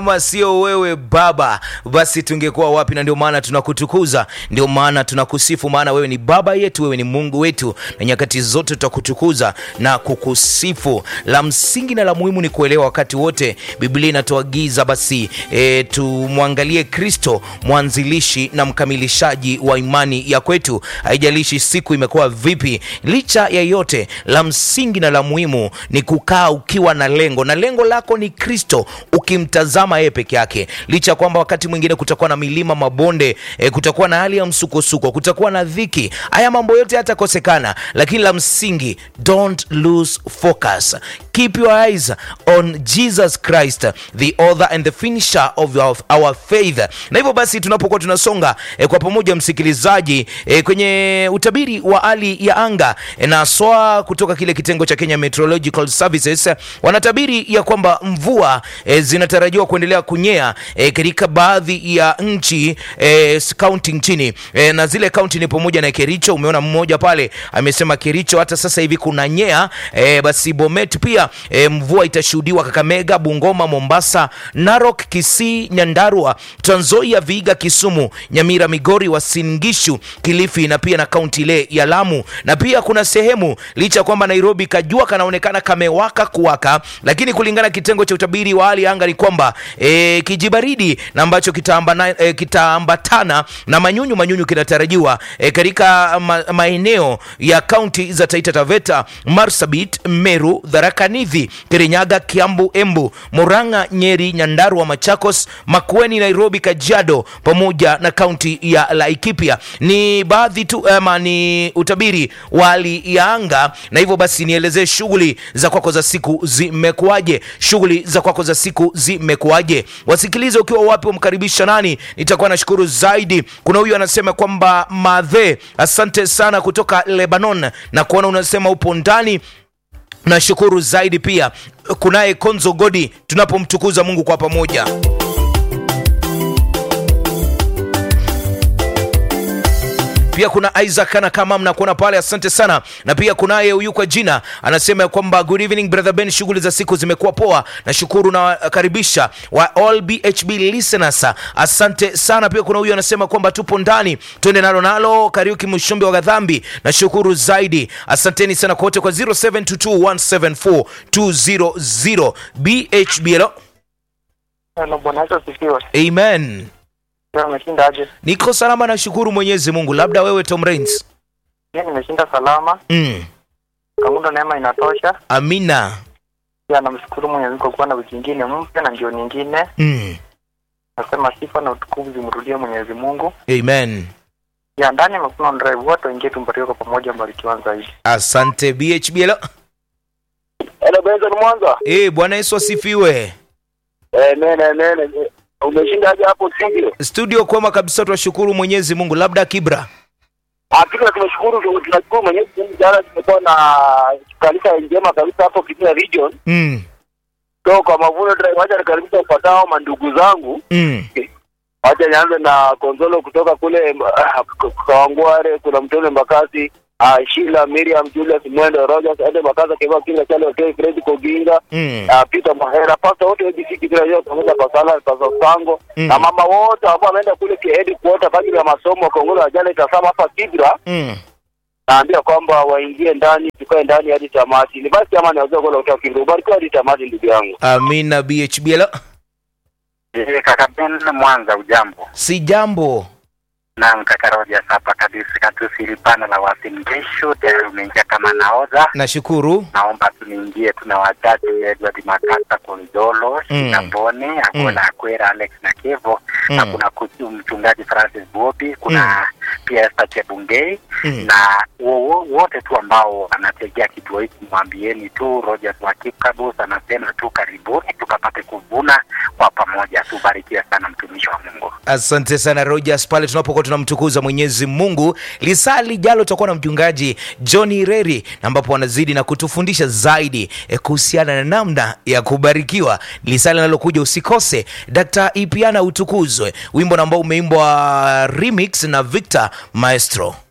kama sio wewe Baba, basi tungekuwa wapi? Na ndio maana tunakutukuza, ndio maana tunakusifu, maana wewe ni Baba yetu, wewe ni Mungu wetu, na nyakati zote tutakutukuza na kukusifu. La msingi na la muhimu ni kuelewa wakati wote Biblia inatuagiza basi e, tumwangalie Kristo, mwanzilishi na mkamilishaji wa imani ya kwetu. Haijalishi siku imekuwa vipi, licha ya yote, la msingi na la muhimu ni kukaa ukiwa na lengo, na lengo lako ni Kristo, ukimtazama yeye peke yake. Licha ya kwamba wakati mwingine kutakuwa na milima, mabonde, e, kutakuwa na hali ya msukosuko, kutakuwa na dhiki, haya mambo yote yatakosekana, lakini la msingi, don't lose focus, keep your eyes on Jesus Christ, the author and the finisher of our, our faith. Na hivyo basi tunapokuwa tunasonga e, kwa pamoja msikilizaji, e, kwenye utabiri wa hali ya anga e, na SWA kutoka kile kitengo cha Kenya Meteorological Services wanatabiri ya kwamba mvua e, zinatarajiwa kuendelea kunyea e, katika baadhi ya nchi e, kaunti nchini e, na zile kaunti ni pamoja na Kericho. Umeona mmoja pale amesema Kericho hata sasa hivi kuna nyea e, basi Bomet pia e, mvua itashuhudiwa Kakamega, Bungoma, Mombasa, Narok, Kisii, Nyandarua, Trans Nzoia, Vihiga, Kisumu, Nyamira, Migori, Uasin Gishu, Kilifi na pia na kaunti ile ya Lamu. Na pia kuna sehemu licha ya kwamba Nairobi kajua kanaonekana kamewaka kuwaka, lakini kulingana na kitengo cha utabiri wa hali ya anga ni kwamba e, kijibaridi na ambacho kitaambatana e, kitaambatana na manyunyu manyunyu kinatarajiwa e, katika ma, maeneo ya kaunti za Taita Taveta, Marsabit, Meru, Tharaka Nithi, Kirinyaga, Kiambu, Embu, Murang'a, Nyeri, Nyandarua, Machakos, Makueni, Nairobi, Kajiado pamoja na kaunti ya Laikipia. Ni baadhi tu ama ni utabiri wa hali ya anga, na hivyo basi nielezee shughuli za kwako za siku zimekuwaje? Shughuli za kwako za siku zimekuwaje? Wasikilize ukiwa wapi, umkaribisha nani? Nitakuwa nashukuru zaidi. Kuna huyu anasema kwamba madhe, asante sana kutoka Lebanon na kuona unasema upo ndani nashukuru zaidi. Pia kunaye Konzo Godi, tunapomtukuza Mungu kwa pamoja. pia kuna Isaac ana kama mnakuona pale, asante sana. Na pia kunaye huyu kwa jina anasema kwamba good evening brother Ben, shughuli za siku zimekuwa poa, nashukuru na karibisha wa all BHB listeners, asante sana. Pia kuna huyu anasema kwamba tupo ndani, twende nalo nalo. Kariuki Mshombe wa Gadhambi, nashukuru zaidi, asanteni sana kwa wote kwa 0722174200 BHB. Hello, Hello, Bwana Yesu asifiwe. amen. Wewe umeshinda aje? Niko salama, nashukuru Mwenyezi Mungu. Labda wewe Tom Rains? Mimi nimeshinda salama. Mm. Kamundo neema inatosha. Amina. Pia namshukuru Mwenyezi Mungu kwa kuwa na wiki nyingine mpya na ndio nyingine. Mm. Nasema sifa na utukufu zimrudie Mwenyezi Mungu. Amen. Ya ndani ya Mafuno Drive wote waingie tumbarikiwe kwa pamoja mbarikiwa zaidi. Asante BHB. Hello. Hello Benson Mwanza. Eh, Bwana Yesu asifiwe. Eh, nene nene. Umeshinda aje hapo studio? Studio kwema kabisa, tunashukuru Mwenyezi Mungu. Labda Kibra. Hakika tunashukuru tunashukuru Mwenyezi Mungu jana tumekuwa na kanisa njema kabisa hapo Kitui region. Mm. So kwa Mavuno Drive wacha nikaribisha ufuatao mandugu zangu. Mm. Wacha nianze na Konzolo kutoka kule uh, Kawangware, kuna Mtone Mbakasi, uh, Sheila Miriam Julius Mwendo Rogers Ede Makaza Keva Kinga Chale Hotel Fred Koginga Mm. uh, Peter Mahera pasta wote ABC Kitui leo pamoja kwa sala pasta Sango Mm. na mama wote ambao wameenda kule kiedi kuota kwa ajili ya masomo Kongola jana itasama hapa Kibra Mm. naambia kwamba waingie ndani tukae ndani hadi tamati ni basi ama naweza kwa kutoka Kibra ubarikiwa hadi tamati ndugu yangu Amina BHB. Hello. Eh, kaka Ben Mwanza, ujambo? Si jambo. Naam, kaka Rogers hapa kabisa, katusilipana la wasingishu tayari umeingia kama naodha. Nashukuru. Naomba tuniingie, tuna wachache Edward Makasa, Konzolo, Mm. Shikambone, Akola Akwera, Alex na Kevo na Mm. kuna kuchu- mchungaji Francis Bobi, kuna pia Esther Chebungei Mm. na wo- wo- wote tu ambao wanategea kituo hiki, mwambieni tu Rogers wa Kikabus anasema tu karibuni tukapate kuvuna kwa pamoja. Tubarikiwe sana mtumishi wa Mungu. Asante sana Rogers, pale tunapokuwa tunamtukuza Mwenyezi Mungu. Lisaa lijalo tutakuwa na mchungaji John Reri, ambapo wanazidi na kutufundisha zaidi eh, kuhusiana na namna ya kubarikiwa. Lisaa linalokuja usikose. Dr. Ipiana utukuzwe, wimbo ambao umeimbwa remix na Victor Maestro.